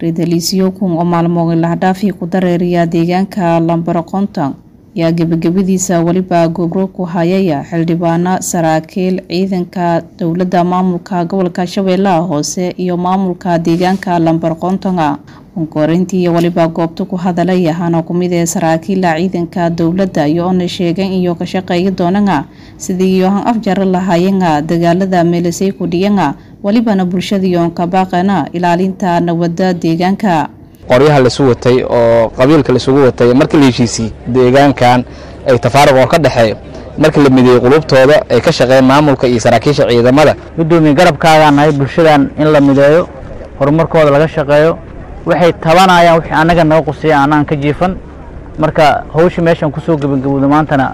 Ridaliisyo kun oo maalmood lahdhaafii ku dareeriya deegaanka Lambaro Konton ayaa gebagabadiisa weliba gobro ku hayaya xildhibaano saraakiil ciidanka dowladda maamulka gobolka Shabeellaha Hoose iyo maamulka deegaanka Lambaro Kontonga koonkorintii waliba goobta ku hadalay ahaana ku mid ee saraakiila ciidanka dowladda iyo ona sheegeen iyo ka shaqeeya doonanga sidii yohan afjar lahayanga dagaalada meelasay ku dhiyanga walibana bulshadiion ka baaqana ilaalinta nabadda deegaanka qoryaha lasu watay oo qabiilka laisugu watay markii la heshiisiyey deegaankan ay tafaaruq oo ka dhexeeyo markii la mideeyey qulubtooda ay ka shaqeeyeen maamulka iyo saraakiisha ciidamada gudoomiye garabkaagaan nahay bulshadan in la mideeyo horumarkooda laga shaqeeyo waxay tabanayaan wixii annaga naga quseeya anaan ka jiifan marka hawsha meeshan kusoo gebagabowda maantana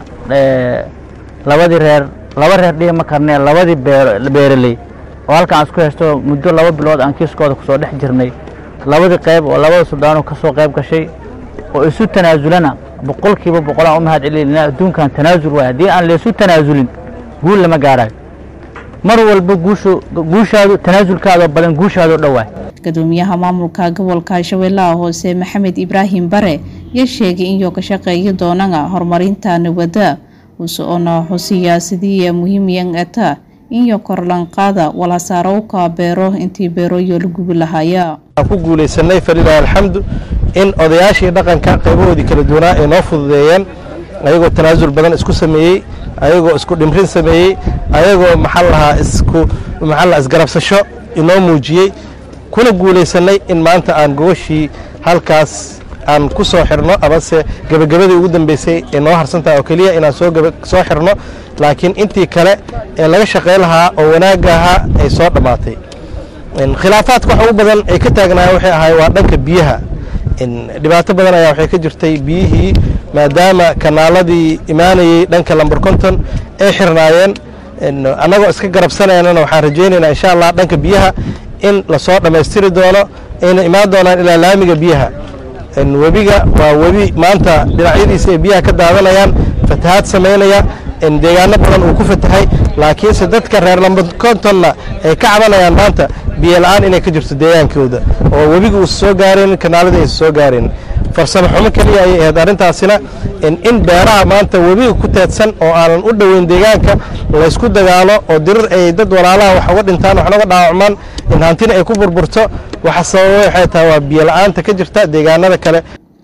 labadii reer laba reer dhihi ma karnee labadii beeraley oo halkan aan isku haysto muddo laba bilood aan kiiskooda kusoo dhex jirnay labadii qayb oo labada suldaano ka soo qayb gashay oo isu tanaasulana boqolkiiba boqol aan u mahad celinayna adduunkan tanaasul waay haddii aan laysu tanaasulin guul lama gaarayo mar walba guushu guushaadu tanaasulkaadoo badan guushaadoo dhowaay gudoomiyaha maamulka gobolka shabeellaha hoose maxamed ibraahim bare ayaa sheegay inuu ka shaqeeyo doonanga horumarinta nabadda usoona xusiya sidii muhiimiyan eta iyo korlanqaada walasaarowka beero intii beeroyo la gubi lahaya ku guulaysanay falilahi alxamdu in odayaashii dhaqanka qaybahoodii kala duwanaa ay noo fududeeyeen ayagoo tanaasul badan isku sameeyey ayagoo isku dhimrin sameeyey ayagoo maxaa lahaa isku maxaa lahaa isgarabsasho inoo muujiyey kuna guulaysanay in maanta aan gobashii halkaas aan ku soo xirno amase gebagabadii ugu dambeysay ee noo harsantaha oo keliya inaan soo soo xirno laakiin intii kale ee laga shaqayn lahaa oo wanaagga ahaa ay soo dhammaatay khilaafaadka waxa u badan ay ka taagnaayeen waxay ahaay waa dhanka biyaha dhibaato badan ayaa waxay ka jirtay biyihii maadaama kanaaladii imaanayey dhanka lambar konton ay xirnaayeen annagoo iska garabsanaynana waxaan rajaynaynaa insha allah dhanka biyaha in lasoo dhammaystiri doono ayna imaan doonaan ilaa laamiga biyaha webiga waa webi maanta dhinacyadiisa ay biyaha ka daadanayaan fatahaad samaynaya deegaano badan uu ku fatahay laakiinse dadka reer lambarkontonna ay ka cabanayaan maanta biyo la-aan inay ka jirto deegaankooda oo webiga uusa soo gaareen kanaaladii aysa soo gaareen farsamo xumo keliya ayay ahayd arrintaasina in beeraha maanta webiga ku teedsan oo aanan u dhoweyn deegaanka laysku dagaalo oo dirir ay dad walaalaha wax uga dhintaan waxna uga dhaawacmaan in hantina ay ku burburto waxa sababay waxay tahay waa biyo la-aanta ka jirta deegaanada kale